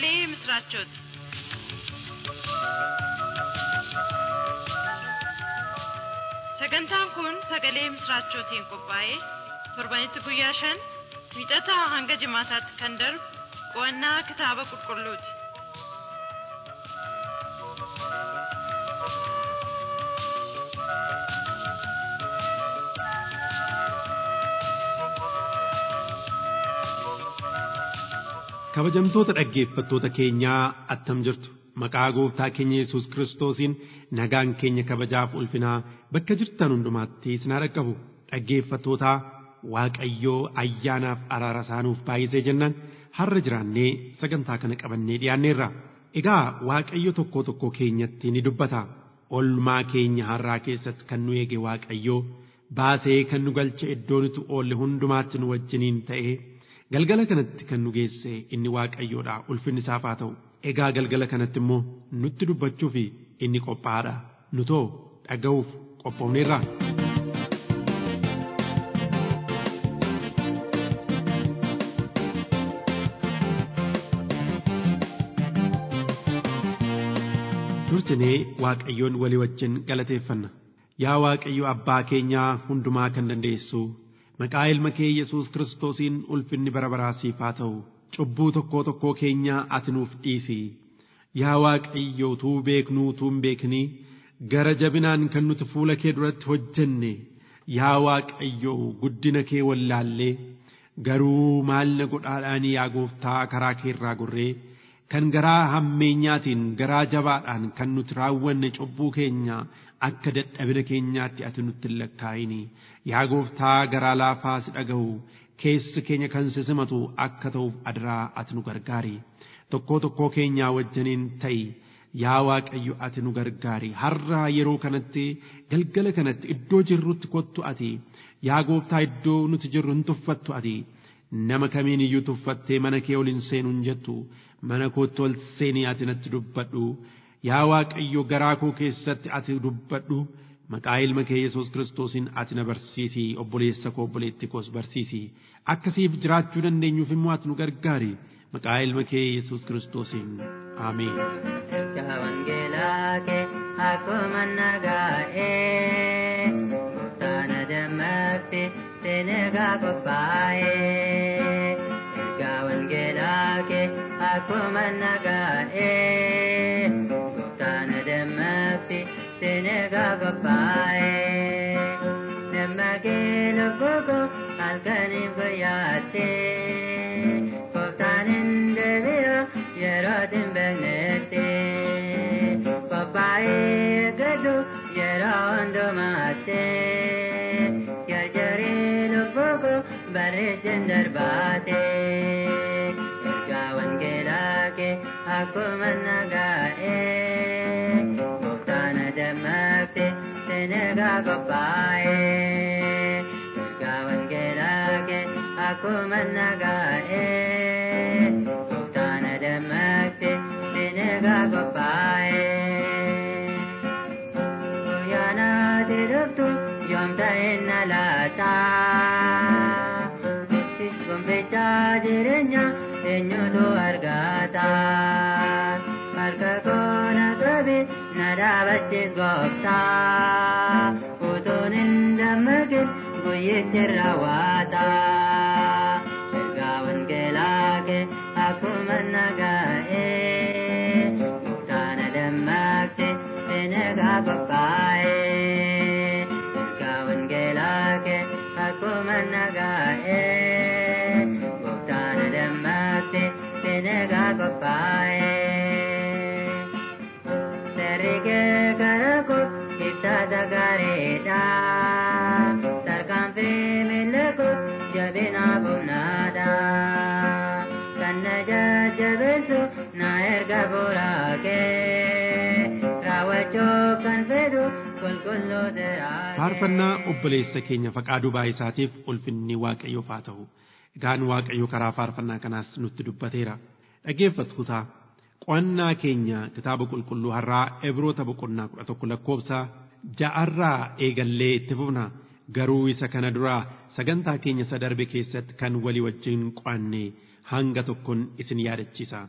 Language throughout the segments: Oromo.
sagalee misraachooti. Sagantaan kun sagalee misraachootiin qophaa'ee torbanitti guyyaa shan wiixataa hanga jimaataatti kan darbu qo'annaa kitaaba qulqulluuti. kabajamtoota dhaggeeffattoota keenyaa attam jirtu maqaa gooftaa keenya yesus kiristoosiin nagaan keenya kabajaaf ulfinaa bakka jirtan hundumaatti isin haa dhaqqabu dhaggeeffattootaa waaqayyoo ayyaanaaf araara isaanuuf baay'isee jennaan har'a jiraannee sagantaa kana qabannee dhiyaanneerra egaa waaqayyo tokko tokko keenyatti ni dubbata olmaa keenya har'aa keessatti kan nu eege waaqayyoo baasee kan nu galche iddoo nuti oolle hundumaatti nu wajjiniin ta'ee galgala kanatti kan nu geesse inni waaqayyoodha ulfinni isaaf haa ta'u egaa galgala kanatti immoo nutti dubbachuu fi inni qophaa'aadha nu too dhaga'uuf qophoofneerra. dursinee waaqayyoon walii wajjin galateeffanna yaa waaqayyo abbaa keenyaa hundumaa kan dandeessu maqaa ilma kee yesus kiristoosiin ulfinni bara baraa siif haa ta'u cubbuu tokkoo tokkoo keenyaa ati nuuf dhiisi yaa waaqayyo utuu beeknuu utuu hin beeknii gara jabinaan kan nuti fuula kee duratti hojjenne yaa waaqayyo guddina kee wallaallee garuu maal na godhaadhaanii yaa gooftaa karaa kee irraa gorree kan garaa hammeenyaatiin garaa jabaadhaan kan nuti raawwanne cubbuu keenya akka dadhabina keenyaatti ati nutti hin lakkaa'ini yaa gooftaa garaa laafaa si dhaga'u keessi keenya kan si simatu akka ta'uuf adaraa ati nu gargaari tokkoo tokkoo keenyaa wajjiniin ta'i yaa waaqayyo ati nu gargaari har'a yeroo kanatti galgala kanatti iddoo jirrutti kottu ati yaa gooftaa iddoo nuti jirru hin tuffattu ati nama kamiin iyyuu tuffattee mana kee ol hin seenu hin jettu mana kootti ol seenii ati natti dubbadhu yaa waaqayyo garaa koo keessatti ati dubbadhu maqaa ilma kee yesus kiristoosiin ati na barsiisi obboleessa koo obboleetti koos barsiisi akkasiif jiraachuu dandeenyuuf immoo ati nu gargaari maqaa ilma kee yesus kiristoosiin aameen. wangeelaa kee akkuma nagaa'ee gooftaana dammaqti seenegaa qophaa'ee ergaa wangeelaa kee akkuma nagaa'ee gooftaana dammaqti seenegaa qophaa'ee dammaqee lubbuu halkaniif guyyaattee gooftaan hin deebi'u yerootiin beeknetti qophaa'ee gaddu yeroo hundumaatti jarjarii lubbuu bareechin darbaate ergaa wangeelaa kee akkuma nagaa'ee gooftaan dammaqte senegaa qophaa'ee ergaa wangeelaa kee akkuma nagaa'ee gooftaan dammaqte senegaa qophaa'ee guyyaanaati dhuftu yoom ta'in na laata gombichaa jireenya eenyutu argata harka koona qabe na dhaabachiis gooftaa utuun hin dammaqin guyyichi raawwata ergaa wangeelaa kee akkuma nagaa'ee gooftaan dammaqte senegaa qophaa'ee ergaa wangeelaa kee akkuma nagaa'ee gooftaan dammaqte senegaa qophaa'ee seerri kee karaa koo ibsaata gaariidha tarkaanfii miila koo jabina humnaadha kan na jajjabeessu na erga buraakee raawwachuu kan fedhu qulqulluu seeraa faarfannaa obboleessa keenya faqaaduu baay'isaatiif ulfinni waaqayyoof haa ta'u egaan waaqayyo karaa faarfannaa kanaas nutti dubbateera dhaggeeffattoota qo'annaa keenya kitaaba qulqulluu har'aa Ibroota boqonnaa kudha tokko lakkoofsa ja'arraa eegallee itti fufna garuu isa kana duraa sagantaa keenya isa darbe keessatti kan walii wajjin qo'anne hanga tokkoon isin yaadachiisa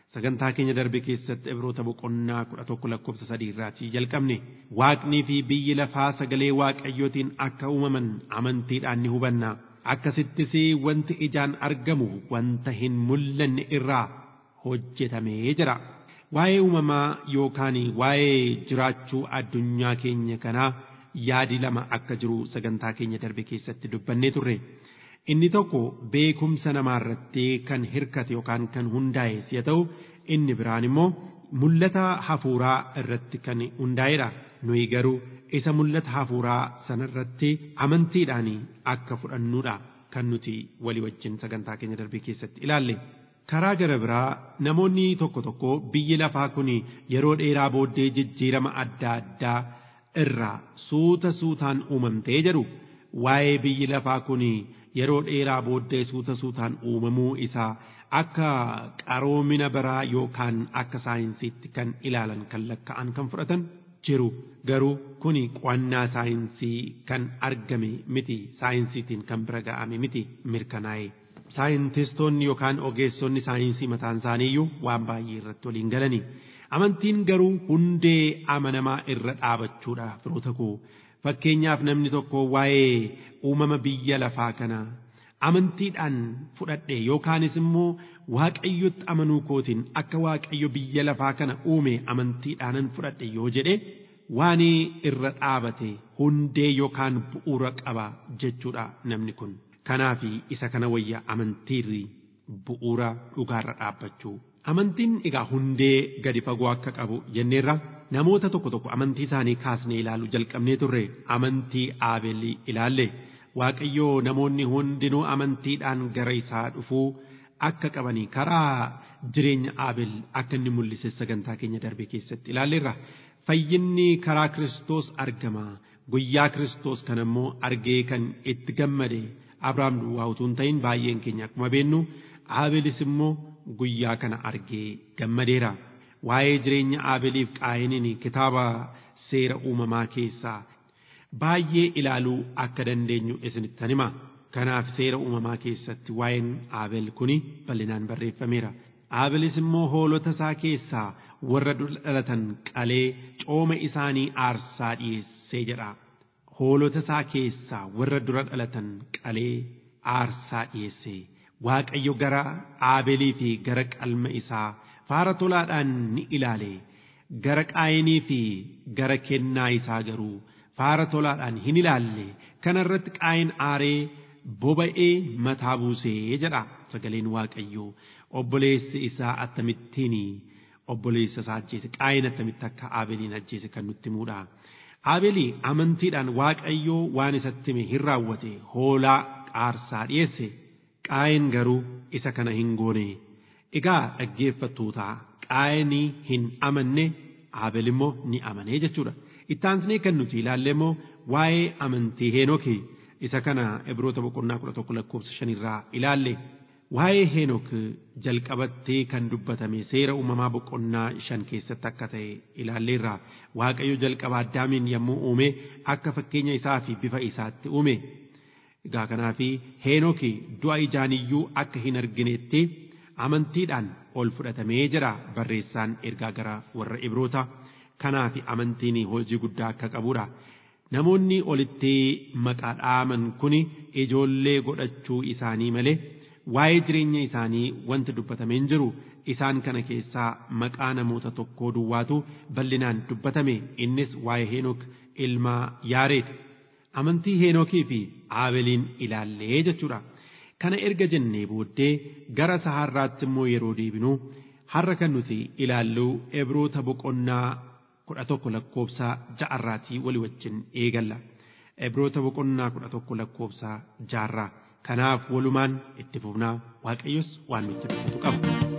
sagantaa keenya darbe keessatti ibroota boqonnaa kudha tokko lakkoofsa sadii irraatii jalqabne waaqnii fi biyyi lafaa sagalee waaqayyootiin akka uumaman amantiidhaan ni hubanna akkasittis wanti ijaan argamu wanta hin mul'anne irraa hojjetamee jira waa'ee uumamaa yookaan waa'ee jiraachuu addunyaa keenya kanaa yaadi lama akka jiru sagantaa keenya darbe keessatti dubbannee turre. Inni tokko beekumsa namaa irratti kan hirkate yookaan kan hundaa'e si'a ta'u inni biraan immoo mul'ata hafuuraa irratti kan hundaa'edha. Nuyi garuu isa mul'ata hafuuraa sanarratti amantiidhaan akka fudhannuudha kan nuti walii wajjin sagantaa keenya darbee keessatti ilaalle. Karaa gara biraa namoonni tokko tokko biyyi lafaa kun yeroo dheeraa booddee jijjiirama adda addaa irraa suuta suutaan uumamtee jedhu waa'ee biyyi lafaa kun yeroo dheeraa booddee suuta suutaan uumamuu isaa akka qaroomina biraa yookaan akka saayinsiitti kan ilaalan kan lakka'an kan fudhatan jiru garuu kun qo'annaa saayinsii kan argame miti saayinsiitiin kan bira ga'ame miti mirkanaa'e. Saayintistoonni yookaan ogeessonni saayinsii mataan isaaniiyyuu waan baay'ee irratti waliin galani. Amantiin garuu hundee amanamaa irra dhaabachuudha firoota koo. Fakkeenyaaf namni tokko waa'ee uumama biyya lafaa kana amantiidhaan fudhadhe yookaanis immoo waaqayyotti amanuu kootiin akka waaqayyo biyya lafaa kana uume amantiidhaanan fudhadhe yoo jedhe waan irra dhaabate hundee yookaan bu'uura qaba jechuudha namni kun. Kanaaf isa kana wayya amantiirri bu'uura dhugaarra dhaabbachuu. Amantiin egaa hundee gadi fagoo akka qabu jenneerra namoota tokko tokko amantii isaanii kaasnee ilaalu jalqabnee turre amantii aabelii ilaalle waaqayyoo namoonni hundinuu amantiidhaan gara isaa dhufuu akka qabanii karaa jireenya aabel akka inni mul'ise sagantaa keenya darbe keessatti ilaalleerra fayyinni karaa kiristoos argama guyyaa kiristoos kan immoo argee kan itti gammade abrahaam duwwaa utuu hin ta'in baay'een keenya akkuma beennu aabelis immoo guyyaa kana argee gammadeera. Waa'ee jireenya Aabeliif qaayiniin kitaaba seera uumamaa keessaa baay'ee ilaaluu akka dandeenyu isinittan hima. Kanaaf seera uumamaa keessatti waa'een Aabel kuni bal'inaan barreeffameera. Aabelis immoo hoolota isaa keessaa warra dhalatan qalee cooma isaanii aarsaa dhiyeessee jedha. Hoolota isaa keessaa warra dura dhalatan qalee aarsaa dhiyeessee. Waaqayyo gara Aabelii fi gara qalma isaa faara tolaadhaan ni ilaale. Gara qaayinii fi gara kennaa isaa garuu faara tolaadhaan hin ilaalle. Kana irratti qaayin aaree boba'ee mataa buusee jedha sagaleen Waaqayyoo. Obboleessi isaa akkamittiin obboleessa isaa ajjeese qaayin akkamitti akka Aabeliin ajjeese kan nutti himudha. Aabelii amantiidhaan Waaqayyoo waan isatti hime hin raawwate hoolaa aarsaa dhiyeesse. Qaayin garuu isa kana hin goone. Egaa dhaggeeffattoota qaayinii hin amanne Aabel immoo ni amanee jechuudha. Ittaansnee kan nuti ilaalle immoo waa'ee amantii Heenooki isa kana Ibroota boqonnaa kudha tokko lakkoofsa shanirraa ilaalle. Waa'ee Heenok jalqabattee kan dubbatame seera uumamaa boqonnaa shan keessatti akka ta'e ilaalleerra. Waaqayyo jalqaba addaamiin yommuu uume akka fakkeenya isaa fi bifa isaatti uume. Egaa kanaaf Heenooki du'a ijaaniyyuu akka hin arginetti amantiidhaan ol fudhatamee jira barreessaan ergaa gara warra Ibroota. Kanaaf amantiin hojii guddaa akka qabudha. Namoonni olitti maqaa dhaaman kun ijoollee godhachuu isaanii malee waa'ee jireenya isaanii wanti dubbatamee hin jiru isaan kana keessaa maqaa namoota tokkoo duwwaatu bal'inaan dubbatame innis waa'ee Heenok ilma Yaareed. Amantii Heenokii fi Aabeliin ilaallee jechuudha. Kana erga jennee booddee gara saharraatti immoo yeroo deebinu har'a kan nuti ilaallu Ibroota boqonnaa kudha tokko lakkoofsa ja'arraatii walii wajjin eegalla. Ibroota boqonnaa kudha tokko lakkoofsa ja'arraa. Kanaaf walumaan itti fufnaa Waaqayyos waan nutti dubbatu qaba.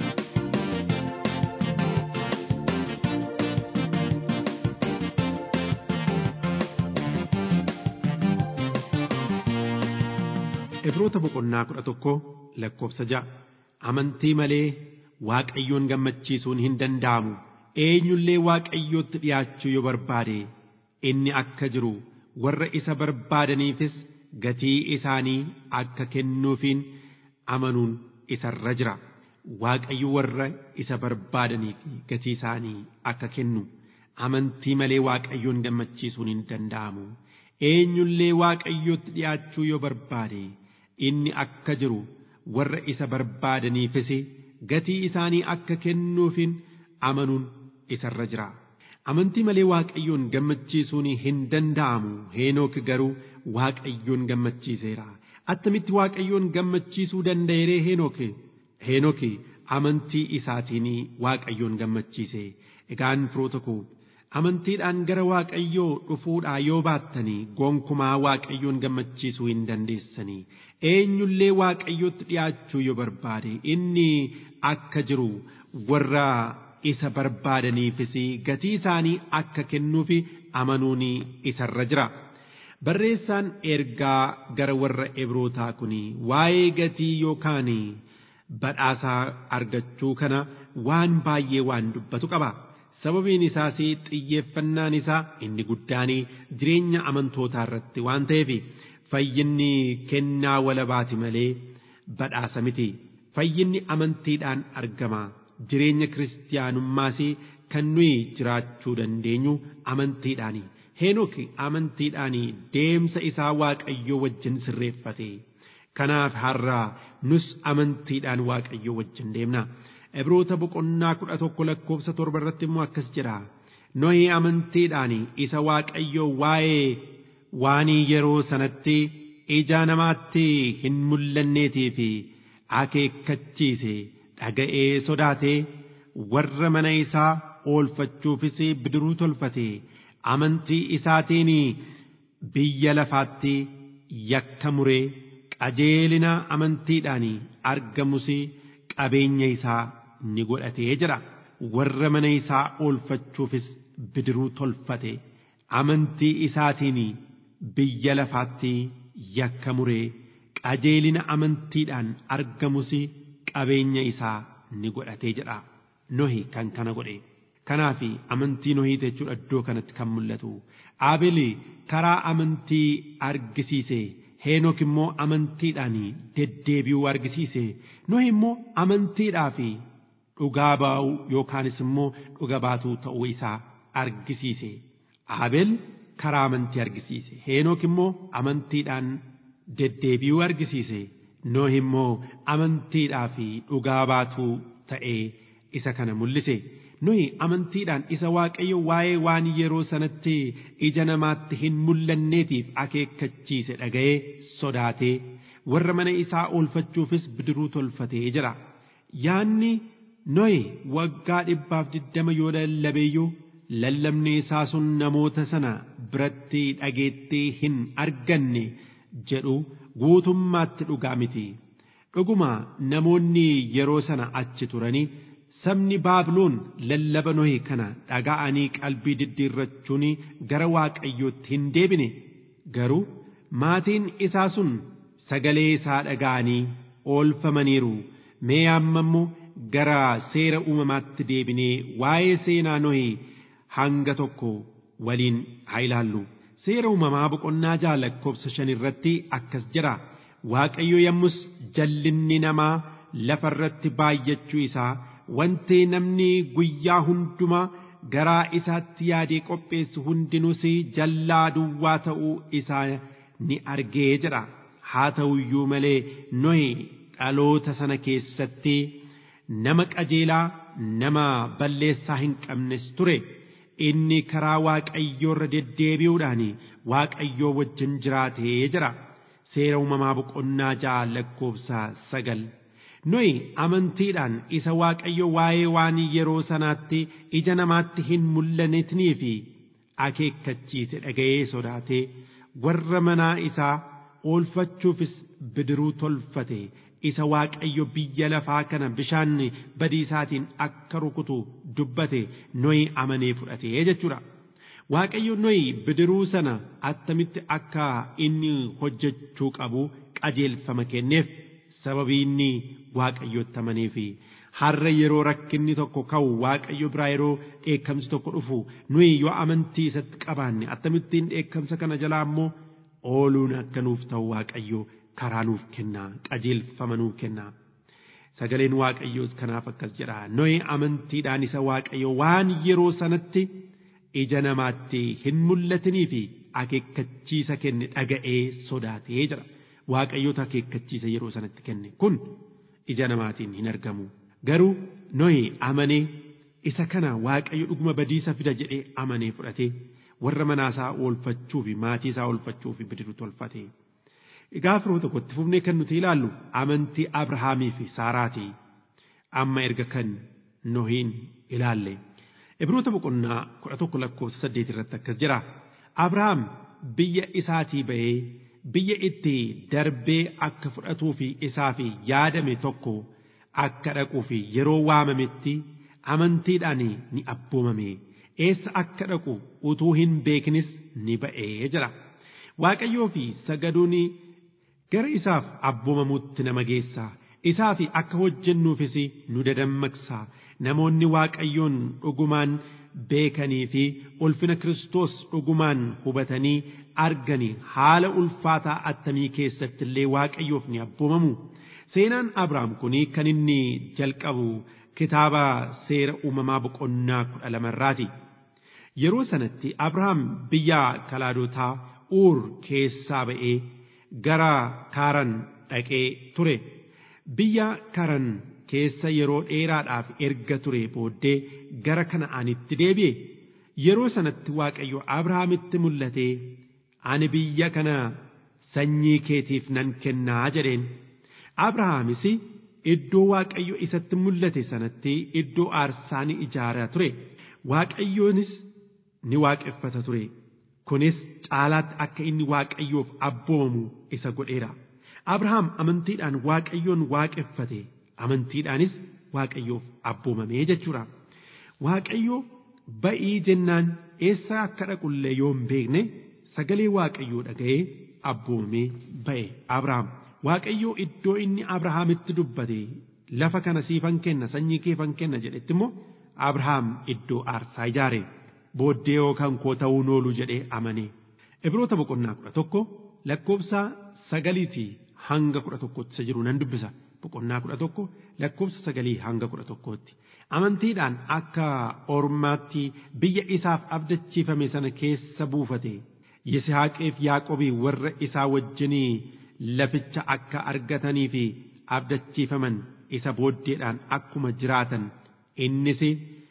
Ibroota boqonnaa kudha tokko lakkoofsa ja'a. Amantii malee Waaqayyoon gammachiisuun hin danda'amu. Eenyullee Waaqayyootti dhiyaachuu yoo barbaade inni akka jiru warra isa barbaadaniifis gatii isaanii akka kennuufiin amanuun isarra jira. waaqayyo warra isa barbaadanii fi gatii isaanii akka kennu amantii malee waaqayyoon gammachiisuun hin danda'amu eenyullee waaqayyootti dhi'aachuu yoo barbaade inni akka jiru warra isa barbaadaniifis gatii isaanii akka kennuufin amanuun isarra jira. Amantii malee waaqayyoon gammachiisuun hin danda'amu heenook garuu waaqayyoon gammachiiseera. Attamitti waaqayyoon gammachiisuu danda'eeree heenook? Heenook amantii isaatiin waaqayyoon gammachiise. Egaan firoota koo amantiidhaan gara waaqayyoo dhufuudhaa yoo baattanii gonkumaa waaqayyoon gammachiisuu hin dandeessanii. Eenyullee waaqayyootti dhi'aachuu yoo barbaade inni akka jiru warra isa barbaadaniifis gatii isaanii akka kennuufi amanuun isarra jira. Barreessaan ergaa gara warra Ibrootaa kun waa'ee gatii yookaan badhaasaa argachuu kana waan baay'ee waan dubbatu qaba. Sababiin isaas xiyyeeffannaan isaa inni guddaan jireenya amantootaa irratti waan ta'eef fayyinni kennaa walabaati malee badhaasa miti. Fayyinni amantiidhaan argama. Jireenya kiristiyaanummaas kan nuyi jiraachuu dandeenyu amantiidhaani. Heenok amantiidhaan deemsa isaa waaqayyoo wajjin sirreeffate. Kanaaf har'a nus amantiidhaan waaqayyoo wajjin deemna. Ibroota boqonnaa kudha tokko lakkoofsa torba irratti immoo akkas jedha. Nohi amantiidhaan isa waaqayyoo waa'ee waanii yeroo sanatti ija namaatti hin mul'anneetii fi akeekkachiise dhaga'ee sodaatee warra mana isaa oolfachuufis bidiruu tolfate amantii isaatiin biyya lafaatti yakka muree qajeelina amantiidhaan argamus qabeenya isaa ni godhatee jira warra mana isaa oolfachuufis bidiruu tolfate amantii isaatiin biyya lafaatti yakka muree qajeelina amantiidhaan argamus qabeenya isaa ni godhatee jedha nohi kan kana godhe kanaaf amantii nohiite jechuudha iddoo kanatti kan mul'atu aabeli karaa amantii argisiise heenok immoo amantiidhaan deddeebi'uu argisiise nohi immoo amantiidhaa fi dhugaa baa'uu yookaanis immoo dhuga baatuu ta'uu isaa argisiise aabel karaa amantii argisiise heenok immoo amantiidhaan deddeebi'uu argisiise nohi immoo amantiidhaa fi dhugaa baatuu ta'ee isa kana mul'ise nuyi amantiidhaan isa waaqayyo waa'ee waan yeroo sanatti ija namaatti hin mul'anneetiif akeekkachiise dhaga'ee sodaatee warra mana isaa oolfachuufis bidiruu tolfatee jira yaanni nohi waggaa dhibbaaf digdama yoo lallabeeyyuu lallabni isaa sun namoota sana biratti dhageettii hin arganne jedhu guutummaatti dhugaa miti dhuguma namoonni yeroo sana achi turanii sabni baabiloon lallaba nohi kana dhaga'anii qalbii diddiirrachuun gara waaqayyootti hin deebine garuu maatiin isaa sun sagalee isaa dhaga'anii oolfamaniiru mee amma immoo gara seera uumamaatti deebinee waa'ee seenaa nohi hanga tokko waliin haa ilaallu seera uumamaa boqonnaa ja'a lakkoofsa shan irratti akkas jira waaqayyo yommus jallinni namaa lafa irratti baay'achuu isaa wanti namni guyyaa hundumaa garaa isaatti yaadee qopheessu hundinuus jallaa duwwaa ta'uu isaa ni argee jedha haa ta'u iyyuu malee nohi dhaloota sana keessatti nama qajeelaa nama balleessaa hin qabnes ture inni karaa waaqayyoorra deddeebi'uudhaan waaqayyoo wajjin jiraatee jira seera uumamaa boqonnaa ja'a lakkoofsa sagal nohi amantiidhaan isa waaqayyo waa'ee waan yeroo sanaatti ija namaatti hin mul'anetnii fi akeekkachiise dhaga'ee sodaatee warra manaa isaa oolfachuufis bidiruu tolfate isa waaqayyo biyya lafaa kana bishaan badiisaatiin akka rukutu dubbate nohi amanee fudhatee jechuudha. Waaqayyo nohi bidiruu sana attamitti akka inni hojjechuu qabu qajeelfama kenneef sababii inni waaqayyotti amanee fi har'a yeroo rakkinni tokko ka'u waaqayyo biraa yeroo dheekkamsi tokko dhufu nuyi yoo amantii isatti qabaanne akkamittiin dheekkamsa kana jalaa immoo ooluun akka nuuf ta'u waaqayyo karaa nuuf kennaa qajeelfama nuuf kennaa. Sagaleen Waaqayyoos kanaaf akkas jedha. Nohi amantiidhaan isa Waaqayyo waan yeroo sanatti ija namaatti hin mul'atinii fi akeekkachiisa kenne dhaga'ee sodaatee jira. Waaqayyoota akeekkachiisa yeroo sanatti kenne kun ija namaatiin hin argamu. Garuu Nohi amanee isa kana Waaqayyo dhuguma badiisa fida jedhee amanee fudhatee warra manaasaa oolfachuu fi maatii isaa oolfachuu fi bidiru tolfate. Egaa firoo tokkotti fufnee kan nuti ilaallu amantii Abrahaamii fi Saaraati. Amma erga kan Nohiin ilaalle. Ibroota boqonnaa kudha tokko lakkoofsa saddeet irratti akkas jira. Abrahaam biyya isaatii ba'ee biyya itti darbee akka fudhatuu fi isaa fi yaadame tokko akka dhaquu fi yeroo waamametti amantiidhaan ni abboomame. Eessa akka dhaqu utuu hin beeknis ni ba'ee jira. Waaqayyoo fi sagaduun gara isaaf abboomamuutti nama geessa. Isaa fi akka hojjennuufis nu dadammaqsa. Namoonni Waaqayyoon dhugumaan beekanii fi ulfina Kiristoos dhugumaan hubatanii arganii haala ulfaataa attamii keessatti illee Waaqayyoof ni abboomamu. Seenaan Abrahaam kun kan inni jalqabu kitaaba seera uumamaa boqonnaa kudha lamarraati. Yeroo sanatti Abrahaam biyya kalaadotaa Uur keessaa ba'ee gara Kaaran dhaqee ture. Biyya Kaaran keessa yeroo dheeraadhaaf erga ture booddee gara Kana'aanitti deebi'e. Yeroo sanatti Waaqayyo Abrahaamitti mul'atee ani biyya kana sanyii keetiif nan kennaa jedheen. Abrahaamis iddoo Waaqayyo isatti mul'ate sanatti iddoo aarsaa ni ijaaraa ture. Waaqayyoonis ni waaqeffata ture. Kunis caalaatti akka inni Waaqayyoof abboomamu isa godheera. Abrahaam amantiidhaan Waaqayyoon waaqeffate. Amantiidhaanis Waaqayyoof abboomamee jechuudha. Waaqayyo ba'ii jennaan eessa akka dhaqullee yoo hin beekne sagalee Waaqayyoo dhaga'ee abboomamee ba'e Abrahaam. Waaqayyoo iddoo inni Abrahaamitti dubbate lafa kana siifan kenna sanyii keefan kenna jedhetti immoo Abrahaam iddoo aarsaa ijaare booddee yookaan koo ta'uu noolu jedhee amane. Ibroota boqonnaa kudha tokko lakkoofsa sagaliitii hanga kudha tokkotti isa jiru nan dubbisa. Boqonnaa kudha tokko lakkoofsa sagalii hanga kudha tokkootti. Amantiidhaan akka ormaatti biyya isaaf abdachiifame sana keessa buufate. Yisihaaqeef Yaaqobii warra isaa wajjinii laficha akka argatanii fi abdachiifaman isa booddeedhaan akkuma jiraatan innis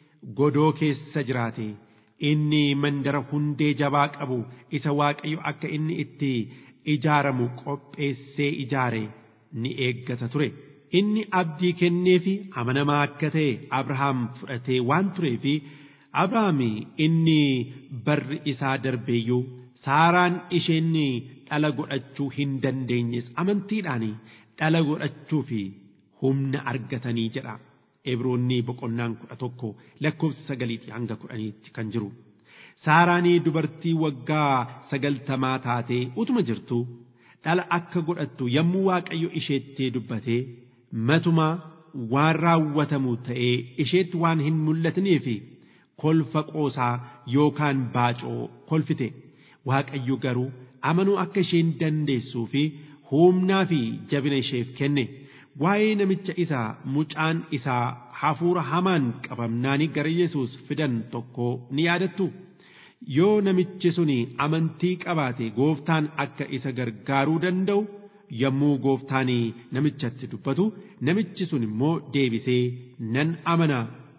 godoo keessa jiraate inni mandara hundee jabaa qabu isa waaqayyo akka inni itti ijaaramu qopheessee ijaare ni eeggata ture. Inni abdii kenneefi amanamaa akka ta'e Abrahaam fudhatee waan tureefi Abrahaam inni barri isaa darbeeyyuu Saaraan isheen dhala godhachuu hin dandeenyes amantiidhaan dhala godhachuu fi humna argatanii jedha. Ibroonni boqonnaan kudha tokko lakkoofsa sagaliitii hanga kudhaniitti kan jiru. Saaraanii dubartii waggaa sagaltamaa taatee utuma jirtu dhala akka godhattu yommuu Waaqayyo isheetti dubbatee matumaa waan raawwatamu ta'ee isheetti waan hin mul'atneef kolfa qoosaa yookaan baacoo kolfite. Waaqayyo garuu amanuu akka isheen dandeessuu fi humnaa fi jabina isheef kenne. Waa'ee namicha isaa mucaan isaa hafuura hamaan qabamnaanii gara Yesuus fidan tokko ni yaadattu. Yoo namichi suni amantii qabaate gooftaan akka isa gargaaruu danda'u yommuu gooftaan namichatti dubbatu namichi sun immoo deebisee nan amana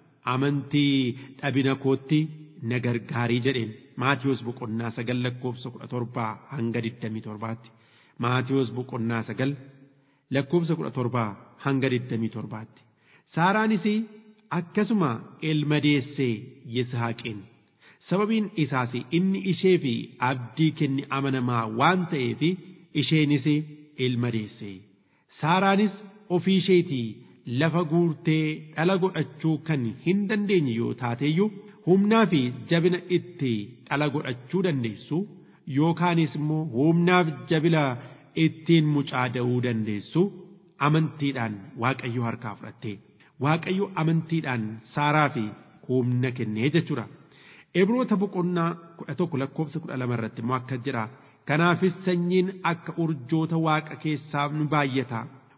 amantii dhabina kootti na gargaarii jedheen. Maatiyus boqonnaa sagal lakkoofsa kudha torbaa hanga digdamii torbaatti. Maatiyus boqonnaa sagal lakkoofsa kudha torbaa hanga digdamii torbaatti. Saaraanis akkasuma ilma deessee Yishaaqeen. Sababiin isaas inni ishee fi abdii kenne amanamaa waan ta'eef isheenis ilma deesse. Saaraanis ofii isheetii lafa guurtee dhala godhachuu kan hin dandeenye yoo taateyyuu humnaa fi jabina itti dhala godhachuu dandeessu yookaanis immoo humnaaf jabina ittiin mucaa da'uu dandeessu amantiidhaan waaqayyo harkaa fudhatte waaqayyo amantiidhaan saaraa fi humna kennee jechuudha. Ibroota boqonnaa kudha tokko lakkoofsa kudha lama irratti immoo akka jira. Kanaafis sanyiin akka urjoota waaqa keessaa ni baay'ata.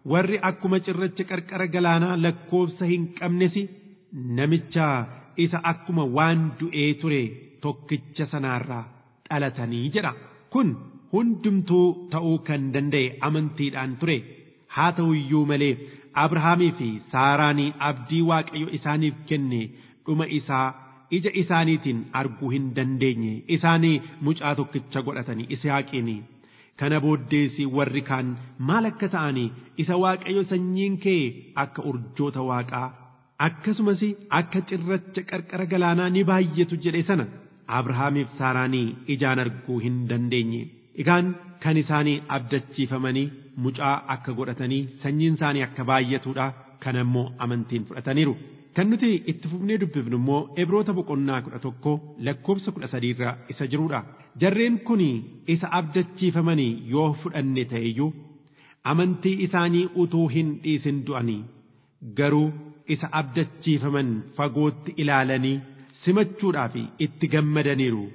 warri akkuma cirracha qarqara galaanaa lakkoofsa hin qabnes namicha isa akkuma waan du'ee ture tokkicha sanaarraa dhalatanii jedha kun hundumtuu ta'uu kan danda'e amantiidhaan ture haa ta'u iyyuu malee abrahaamii fi saaraanii abdii waaqayyo isaaniif kenne dhuma isaa ija isaaniitiin arguu hin dandeenye isaanii mucaa tokkicha godhatanii isihaaqiini kana booddees warri kaan maal akka ta'anii isa waaqayyo sanyiin kee akka urjoota waaqaa akkasumas akka cirracha qarqara galaanaa ni baay'atu jedhe sana abrahaamiif saaraanii ijaan arguu hin dandeenye egaan kan isaanii abdachiifamanii mucaa akka godhatanii sanyiin isaanii akka baay'atuudha kan ammoo amantiin fudhataniiru. Kan nuti itti fufnee dubbifnu immoo Ibroota boqonnaa kudha tokko lakkoofsa kudha sadiirra isa jirudha. Jarreen kun isa abdachiifamanii yoo fudhanne ta'eyyuu amantii isaanii utuu hin dhiisin du'anii garuu isa abdachiifaman fagootti ilaalanii simachuudhaaf itti gammadaniiru.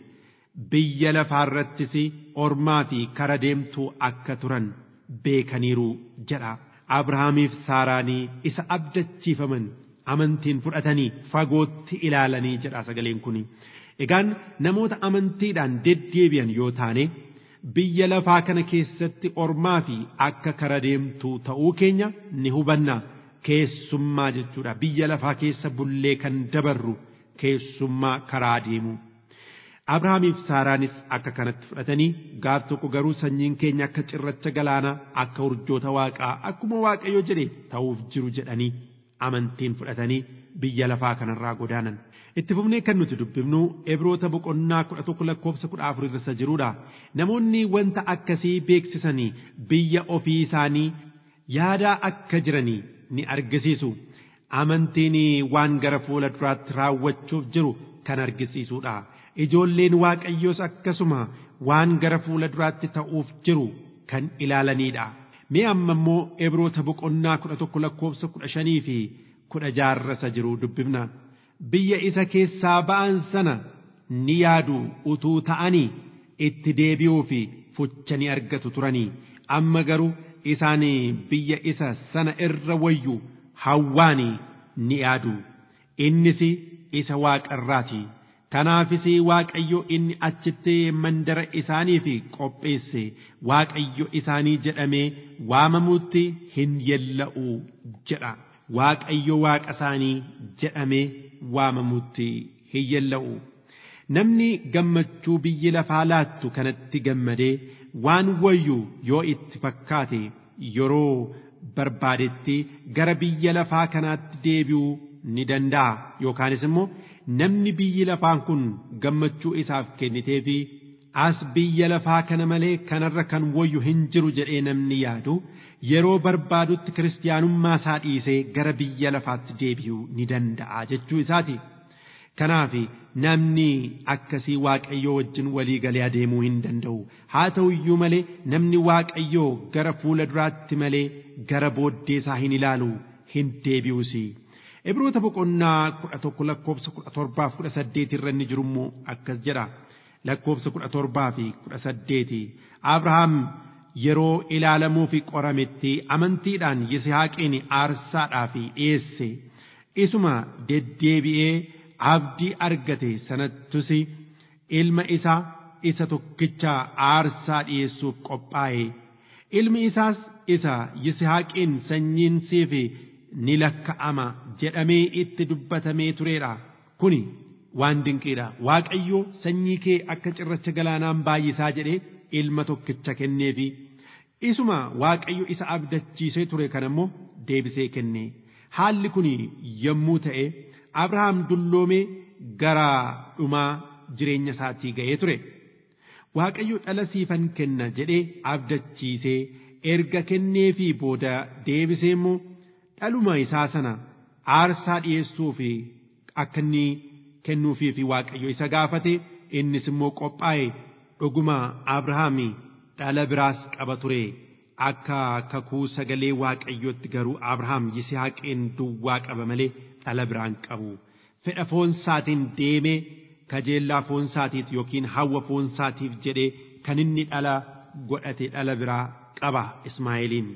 Biyya lafaarrattis ormaa fi kara deemtuu akka turan beekaniiru jedha. Abrahaamiif Saaraanii isa abdachiifaman. amantiin fudhatanii fagootti ilaalanii jedha sagaleen kun egaan namoota amantiidhaan deddeebi'an yoo taane biyya lafaa kana keessatti ormaa fi akka kara deemtuu ta'uu keenya ni hubanna keessummaa jechuudha biyya lafaa keessa bullee kan dabarru keessummaa karaa deemu. Abrahaamiif Saaraanis akka kanatti fudhatanii gaaf tokko garuu sanyiin keenya akka cirracha galaanaa akka urjoota waaqaa akkuma waaqayyo jedhe ta'uuf jiru jedhanii amantiin fudhatanii biyya lafaa kanarraa godaanan. Itti fufnee kan nuti dubbifnu Ibroota boqonnaa kudha tokko lakkoofsa kudha afur irra jirudha. Namoonni wanta akkasii beeksisanii biyya ofii isaanii yaadaa akka jiranii ni argisiisu. Amantiin waan gara fuula duraatti raawwachuuf jiru kan argisiisudha. Ijoolleen Waaqayyoos akkasuma waan gara fuula duraatti ta'uuf jiru kan ilaalanidha. Mee amma immoo Ibroota boqonnaa kudha tokko lakkoofsa kudha shanii fi kudha jaha jiru dubbifna. Biyya isa keessaa ba'an sana ni yaadu utuu ta'anii itti deebi'uu fi fucha ni argatu turanii. Amma garuu isaan biyya isa sana irra wayyu hawwaanii ni yaadu. Innis isa waaqarraati. Kanaafis Waaqayyo inni achitti mandara isaaniif qopheesse Waaqayyo isaanii jedhamee waamamuutti hin yella'u jedha. Waaqayyo waaqa isaanii jedhamee waamamuutti hin yella'u. Namni gammachuu biyyi lafaa laattu kanatti gammadee waan wayyu yoo itti fakkaate yeroo barbaadetti gara biyya lafaa kanaatti deebi'uu ni danda'a yookaanis immoo namni biyyi lafaan kun gammachuu isaaf kennitee fi as biyya lafaa kana malee kanarra kan wayyu hin jiru jedhee namni yaadu yeroo barbaadutti kiristaanummaa isaa dhiisee gara biyya lafaatti deebi'uu ni danda'a jechuu isaati. Kanaaf namni akkasii waaqayyoo wajjin walii galee adeemuu hin danda'u. Haa ta'u iyyuu malee namni waaqayyoo gara fuula duraatti malee gara booddee isaa hin ilaalu hin deebi'usi. Ibroota boqonnaa kudha tokko lakkoofsa kudha torbaaf kudha saddeet irra inni jiru immoo akkas jedha. Lakkoofsa kudha torbaa fi kudha saddeeti. Abrahaam yeroo ilaalamuu fi qorametti amantiidhaan Yisihaaqiin aarsaadhaaf dhiyeesse. Isuma deddeebi'ee abdii argate sanattus ilma isaa isa tokkicha aarsaa dhiyeessuuf qophaa'e. Ilmi isaas isa Yisihaaqiin sanyiin siif ni lakka'ama jedhamee itti dubbatamee turedha. Kuni waan dinqiidha. Waaqayyo sanyii kee akka cirracha galaanaan baay'isaa jedhee ilma tokkicha kenneefi. Isuma Waaqayyo isa abdachiisee ture kana immoo deebisee kenne. Haalli kun yommuu ta'e Abrahaam dulloomee gara dhumaa jireenya isaatii ga'ee ture. Waaqayyo dhala siifan kenna jedhee abdachiisee erga kenneefii booda deebisee immoo dhaluma isaa sana aarsaa dhiyeessuu fi akka inni kennuufii fi waaqayyo isa gaafate innis immoo qophaa'e dhuguma Abrahaam dhala biraas qaba ture. Akka kakuu sagalee waaqayyootti garuu Abrahaam Yisihaaqeen duwwaa qaba malee dhala biraan qabu. Fedha foon isaatiin deemee kajeellaa foon isaatiif yookiin hawwa foon isaatiif jedhee kan inni dhala godhate dhala biraa qaba Ismaa'eeliin.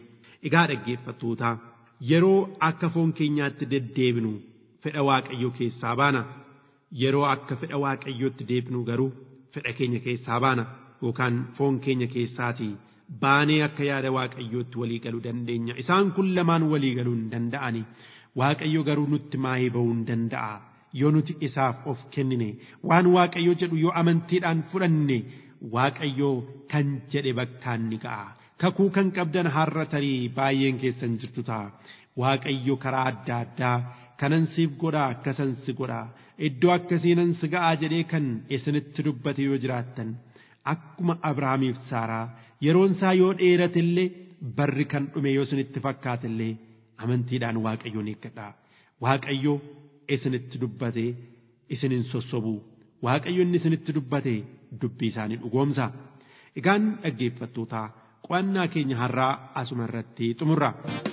Egaa dhaggeeffattoota yeroo akka foon keenyaatti deddeebinu fedha waaqayyoo keessaa baana. Yeroo akka fedha waaqayyootti deebinu garuu fedha keenya keessaa baana yookaan foon keenya keessaatii baanee akka yaada waaqayyootti walii galuu dandeenya. Isaan kun lamaan walii galuu hin danda'ani. Waaqayyo garuu nutti maayee ba'uu hin danda'a. Yoo nuti isaaf of kennine waan waaqayyo jedhu yoo amantiidhaan fudhanne waaqayyo kan jedhe bakkaan ni ga'a. Kakuu kan qabdan har'a tarii baay'een keessan jirtu ta'a. Waaqayyo karaa adda addaa kanan siif godhaa akkasan si godhaa iddoo akkasiinan si ga'aa jedhee kan isinitti dubbate yoo jiraattan akkuma Abrahaamiif Saaraa yeroon isaa yoo dheerate illee barri kan dhume yoo isinitti fakkaate illee amantiidhaan Waaqayyoon eeggadhaa. Waaqayyo isinitti dubbate isinin sossobuu Waaqayyo inni isinitti dubbate dubbii isaanii dhugoomsa. Egaan dhaggeeffattootaa qo'annaa keenya har'aa asuma irratti xumurra.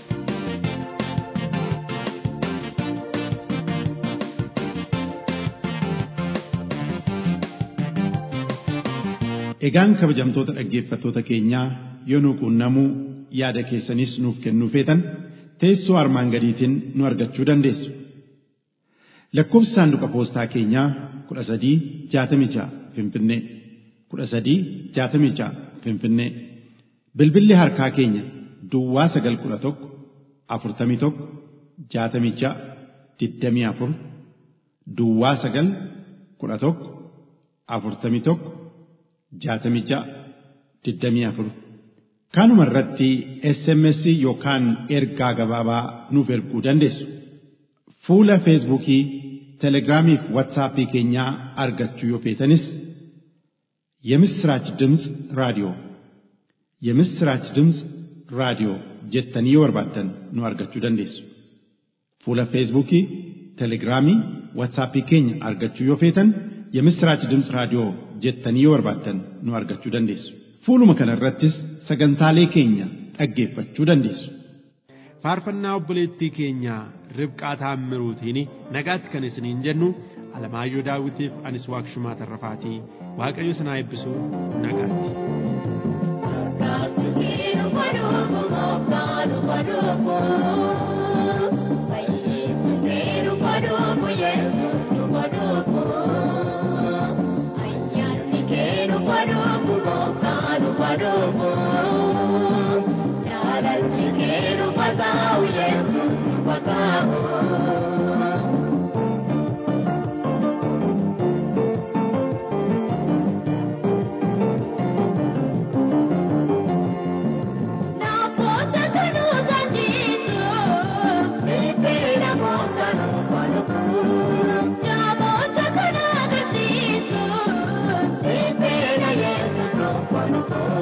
Egaan kabajamtoota dhaggeeffattoota keenyaa yoo nu quunnamuu yaada keessanis nuuf kennuu feetan teessoo armaan gadiitiin nu argachuu dandeessu. Lakkoofsi saanduqa poostaa keenyaa kudha sadii jaatamii ja'a Finfinnee kudha sadii jaatamii ja'a Finfinnee bilbilli harkaa keenya Duwwaa sagal kudha tokko afurtamii tokko jaatamii ja'a digdamii afur Duwwaa sagal kudha tokko afurtamii tokko jaatamii ja'a digdamii afur kanuma irratti SMS yookaan ergaa gabaabaa nuuf erguu dandeessu. Fuula Feesbuukii, Telegiraamii fi Waatsaappii keenyaa argachuu yoo feetanis የምስራች ድምፅ ራዲዮ የምስራች ድምፅ ራዲዮ jettanii yoo barbaaddan nu argachuu dandeessu. Fuula Feesbuukii, Telegiraamii, Waatsaappii keenya argachuu yoo feetan የምስራች ድምፅ raadiyoo jettanii yoo barbaaddan nu argachuu dandeessu. Fuuluma kana irrattis sagantaalee keenya dhaggeeffachuu dandeessu. faarfannaa obboleettii keenya ribqaa taammiruutiin nagaatti kan isiniin jennu alamaayyoo daawitiif anis waaqshumaa tarrafaatii waaqayyo sanaa eebbisuu nagaatti. Thank you.